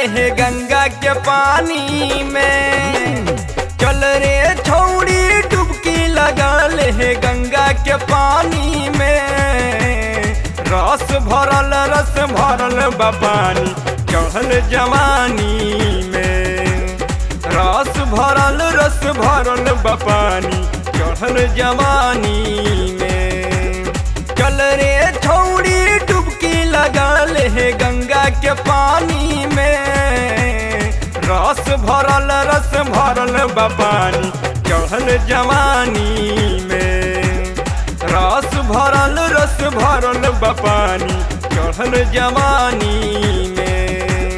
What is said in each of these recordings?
है गंगा के पानी में चल रे छौड़ी डुबकी लगा ले है गंगा के पानी में रस भरल रस भरल बा पानी चढ़ल जवानी में रस भरल रस भरल बा पानी चढ़ल जवानी में चल रे छौड़ी डुबकी लगा ले है गंगा के पानी में रस भरल रस भरल बा पानी चढ़ल जवानी में रस भरल रस भरल बा पानी चढ़ल जवानी में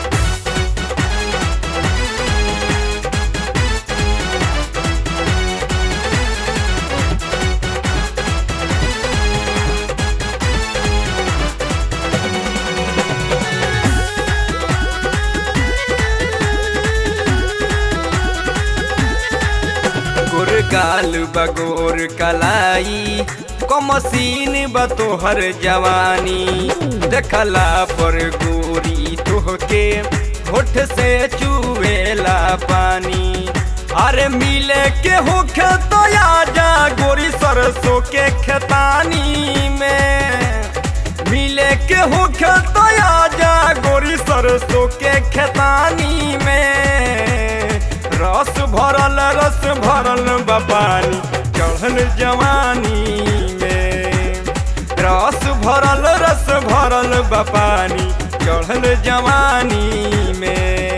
गोर गाल बगोर कलाई कमसीन बतोहर जवानी देखला पर गोरी तोहके होठ से चुवेला पानी अरे मिले के होखे तो आजा गोरी सरसों के खेतानी में मिले के होखे तो आजा गोरी सरसों के खेतानी में रस भरल रस भरल बा पानी चढ़ल जवानी में रस भरल रस भरल बा पानी चढ़ल जवानी में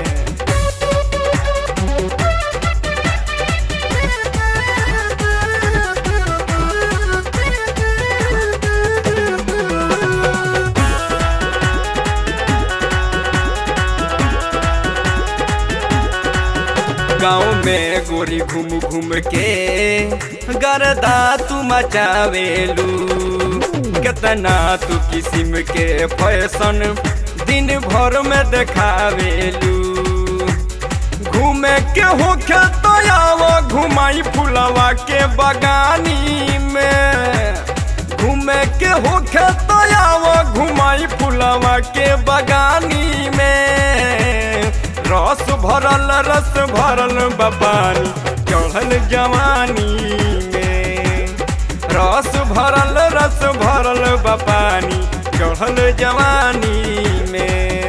गाँव में गोरी घूम घूम के गरदा तू मचावेलू कितना तू किस्म के फैशन दिन भर में देखावेलू घूमे के होखे तो आवा घुमाई फुलवा के बगानी में घूमे के होखे तो आवा घुमाई फुलवा के बगानी में रस भरल रस भरल बपानी चढ़ल जवानी में रस भरल रस भरल बपानी चढ़ल जवानी में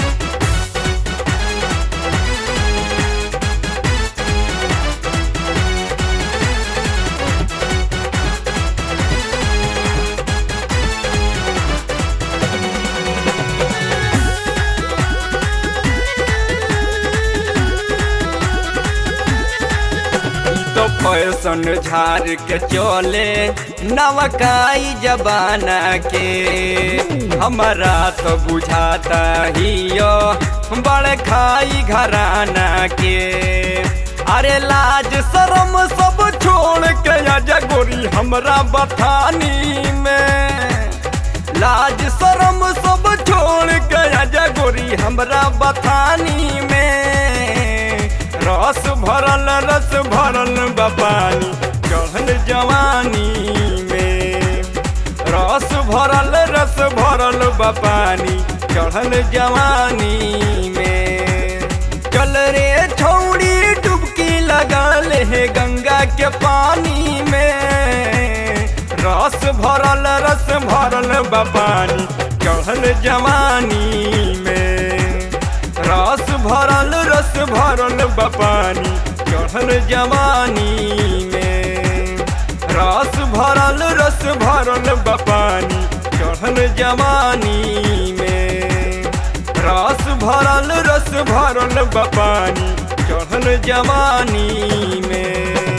तो फैशन झाड़ के चले नवकाई जबाना के हमारा तो बुझाता ही यो बड़ खाई घराना के अरे लाज शरम सब छोड़ के आजा गोरी हमरा बथानी में लाज शरम सब छोड़ के आजा गोरी हमरा बथानी में रस भरल रस भरल बपानी चढ़ल जवानी में रस भरल रस भरल बपानी चढ़ल जवानी में चल रे छौड़ी डुबकी लगा ले है गंगा के पानी में रस भरल रस भरल बपानी चढ़ल जवानी में रस भरल रस भरल बपानी चढ़ल जवानी में रस भरल रस भरल बपानी चढ़ल जवानी में रस भरल रस भरल बपानी चढ़ल जवानी में